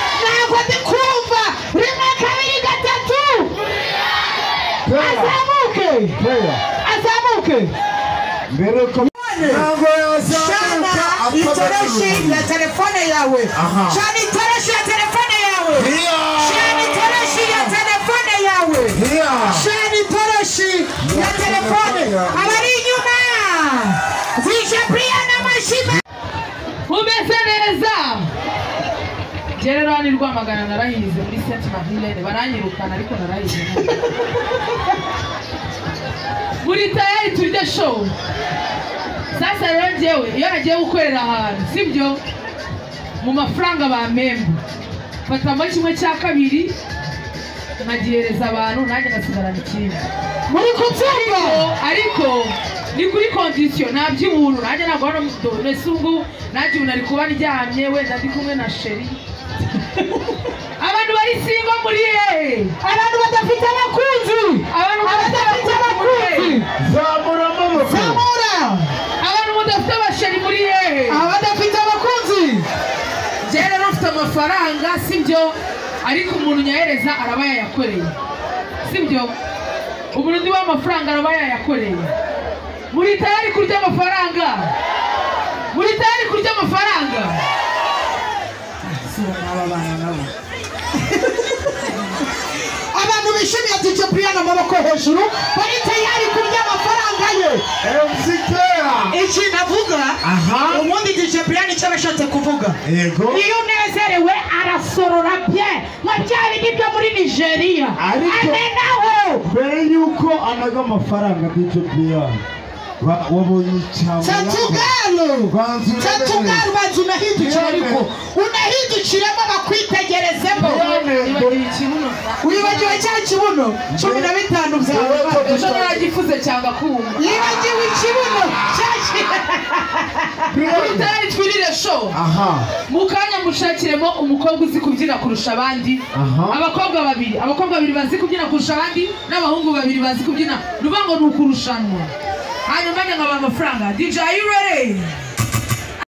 amaze kumva rimwe kabiri gatatu azamuke azamuke mbere ko ntabwo cana yazamuka itoroshi ya telefone yawe Aha. cana itoroshi ya telefone yawe Iya. cana itoroshi ya telefone yawe Iya. cana itoroshi ya telefone abari inyuma zije priya n'amashyiga umeze neza gererani rwamagana narahize muri senti mavilene baranyirukana ariko narahize muri tayari turya showu sasa rero njyewe iyo hagiye gukorera ahantu sibyo mu mafaranga bampemba mfatamo kimwe cya kabiri nkagihereza abantu nanjye ngasigarana ikindi muri kubyumva ariko ni kuri kondisiyo nabyibura nanjye ntabwo hano mbese ubwo nanjye ubu nari kuba ndyamye wenda ndi kumwe na sheri abantu bari singo muri hehe abantu badafite abakunzi abantu badafite abakunzi zamura amaboko abantu mudafite abasheri muri hehe abadafite abakunzi njye rero mfite amafaranga sibyo ariko umuntu unyahereza araba yayakoreye sibyo umuntu undi w'amafaranga araba yayakoreye muri tayari kurya amafaranga muri tayari kurya amafaranga abantu bishimiye dj brian amaboko hejuru bari tayari kurya amafaranga ye emusi keya iki navuga aha ubundi dj brian icyo aba ashatse kuvuga yego iyo unezerewe arasorora bye nka bya bindi byo muri nigeria Ariko- amenaho mbere y'uko anaga amafaranga dj brian wa- wabonye icyama tatugalo Banza urebe. tatugalo banza unahindukire ariko unahindukiremo bakwitegerezemo wibagiwe ikibuno wibagiwe cya kibuno cumi na bitanu byawe ejo naragifuze cyangwa kumva yibagiwe ikibuno cya ki- muri tayari twirire show aha mu kanya mushakiremo umukobwa uzi kubyina kurusha abandi Aha. abakobwa babiri abakobwa babiri bazi kubyina kurusha abandi n'abahungu babiri bazi kubyina rubango ni ukurushanwa hanyuma njye nkabaha amafaranga dj are you ready